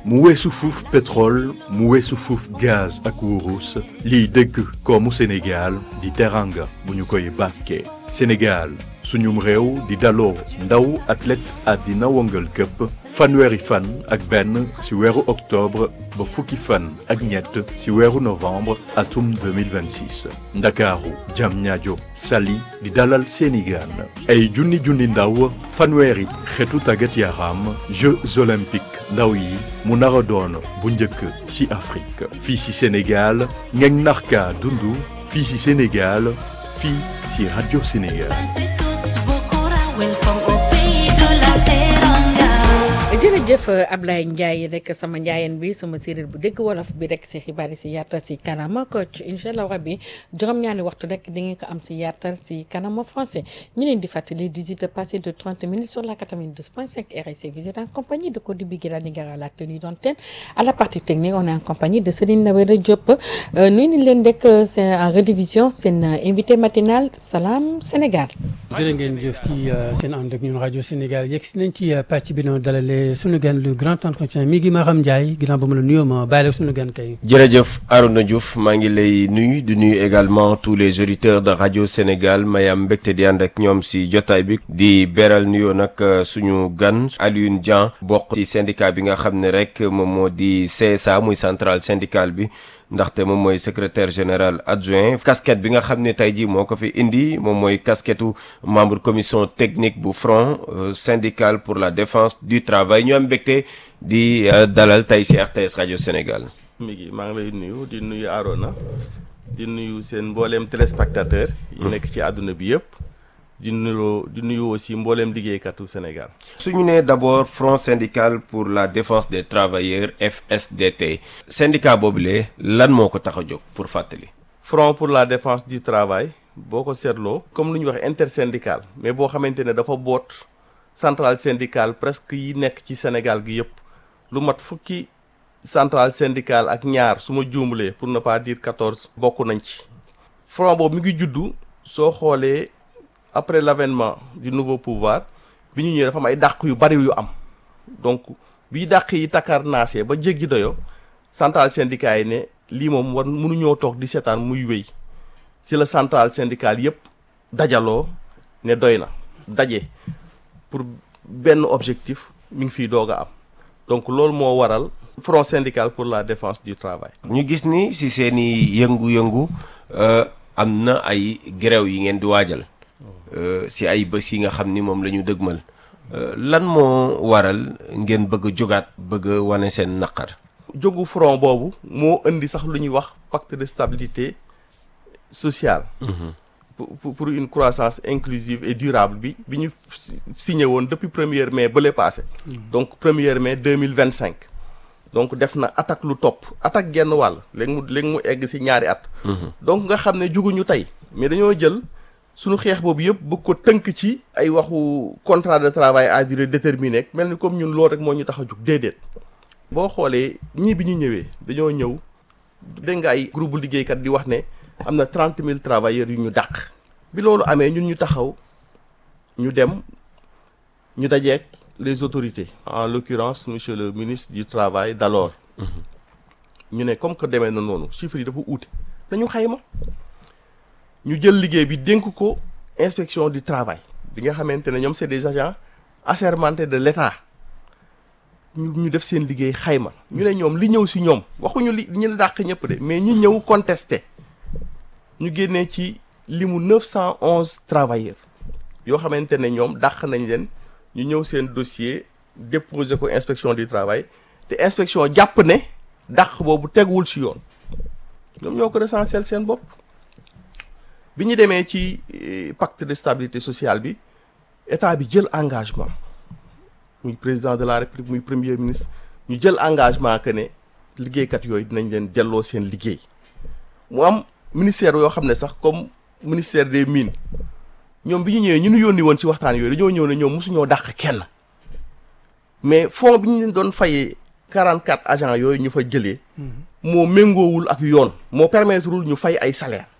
mu weesu fuuf pétrole mu weesu fuuf gaz ak wurus liy dëgg koomu Sénégal di teranga bu ñu koy bàkkee Sénégal suñum réew di daloo ndaw athlète àddina wëngal këpp fanweeri fan ak benn ci weeru octobre ba fukki fan ak ñett ci weeru novembre atum 2026 ndakaaru Diamniadio Saly di dalal seeni gaan ay junni junni ndaw fanweeri xeetu tàggat yaram Jeux olympiques ndaw yi mu nar a doon bu njëkk ci Afrique fii ci Sénégal ngeen narka dundu fii ci Sénégal fii ci Radio Sénégal jërëjëf Ablaye Ndiaye rek sama njaayeen bi sama séeréer bu dégg wolof bi rek si xibaar yi si yaatal si kanama coach incha allah rabbi juróom-ñaari waxtu rek di ngeen ko am si yaatal si kanama français ñu leen di fàttali 18 passé de 30 minutes sur la 92.5 RIC visite en compagnie de Cody Biguela Nigara la tenue d'antenne à la partie technique on est en compagnie de Serigne Nawera Diop nuyu ni leen rek c'est en rediffusion seen invité matinal Salam Sénégal. jërë ngeen jëf ci seen ànd ak ñun rajo Sénégal yegg si nañ ci pàcc bi noonu dalalee sunu gan le grand entretien mi ngi Maram Ndiaye ginnaaw ba mu la nuyoo ma bàyyi la sunu gan tey. jërëjëf Arouna Diouf maa ngi lay nuyu di nuyu également tous les auditeurs de rajo Sénégal may am mbégte di ànd ak ñoom si jotaay bi di beral nuyoo nag suñu gan Alioune Dieng bokk ci syndicat bi nga xam ne rek moom moo di CSA muy centrale syndicale bi. ndaxte moom mooy secrétaire général adjoint casquette bi nga xam ne tey jii moo ko fi indi moom mooy casquettu membre commission technique bu front syndical pour la défense du travail ñu am mbégte di dalal tey ci RTS rajo Sénégal. mi ngi maa ngi lay nuyu di nuyu Arona di nuyu seen mbooleem téléspectateur yi nekk ci àdduna bi yëpp. di nuyu di nuyu aussi mbooleem liggéeykatu Sénégal. su ñu nee d'abord front syndical pour la défense des travailleurs FSDT. syndicat boobule lan moo ko tax a jóg pour fàttali. front pour la défense du travail boo ko seetloo. comme lu ñuy wax intersyndical mais boo xamante ne dafa boot centrale syndicale presque yi nekk ci Sénégal gi yëpp lu mat fukki centrale syndicale ak ñaar su ma juumlee pour ne pas dire quatorze. bokk nañ ci. front boobu mi ngi juddu soo xoolee. après l'avènement du nouveau pouvoir bi ñu ñëwee dafa am ay dàq yu bari yu am donc bii dàq yi takar naasee ba jéggi doyo centrale syndicat yi ne lii moom war mënuñoo toog di seetaan muy wéy si la centrale syndicale yépp dajaloo ne doy na daje pour benn objectif mi ngi fiy doog a am donc loolu moo waral front syndical pour la défense du travail ñu gis ni si seeni yëngu-yëngu am na ay grève yi ngeen di waajal si ay bés yi nga xam ni moom la ñu dëgmal lan moo waral ngeen bëgg a jógaat bëgg a wane seen naqar. jógu front boobu moo indi sax lu ñuy wax pacte de stabilité sociale. pour pour une croissance inclusive et durable bi bi ñu signé woon depuis premier mai bële passé. donc premier mai deux mille vingt cinq. donc def na attaque lu topp attaque genn wàll léegi mu léegi mu egg si ñaari at. donc nga xam ne juguñu tey mais dañoo jël. suñu xeex boobu yëpp bëgg ko tënk ci ay waxu contrat de travail à durée déterminée mel ni comme ñun loolu rek moo ñu tax a jug déedéet boo xoolee ñii bi ñu ñëwee dañoo ñëw dégg nga ay groupe liggéeykat di wax ne am na trente mille travailleurs yu ñu dàq. bi loolu amee ñun ñu taxaw ñu dem ñu dajeek les autorités. en l'occurrence monsieur le ministre du travail d'alors. ñu ne comme que demee na noonu chiffres yi dafa uute dañu xayma. ñu jël liggéey bi dénk ko inspection du travail bi nga xamante ne ñoom c'est des agents assermentés de l'État ñu ñu def seen liggéey xayma ñu ne ñoom li ñëw ci ñoom waxuñu li ñu dàq ñëpp de mais ñi ñëw contesté ñu génnee ci limu neuf cent onze travailleurs yoo xamante ne ñoom dàq nañ leen ñu ñëw seen dossier déposer ko inspection du travail te inspection jàpp ne dàq boobu teguwul ci yoon ñoom ñoo ko recensé seen bopp bi ñu demee ci pacte de stabilité sociale bi état bi jël engagement muy président de la république muy premier ministre ñu jël engagement que ne liggéeykat yooyu dinañ leen delloo seen liggéey mu am ministère yoo xam ne sax comme ministère des mines ñoom bi ñu ñëwee ñu nu yónni woon ci waxtaan yooyu dañoo ñëw ne ñoom mosuñoo dàq kenn mais fonds bi ñu leen doon fayee 44 agents yooyu ñu fa jëlee moo méngoowul ak yoon moo permettrewul ñu fay ay salaire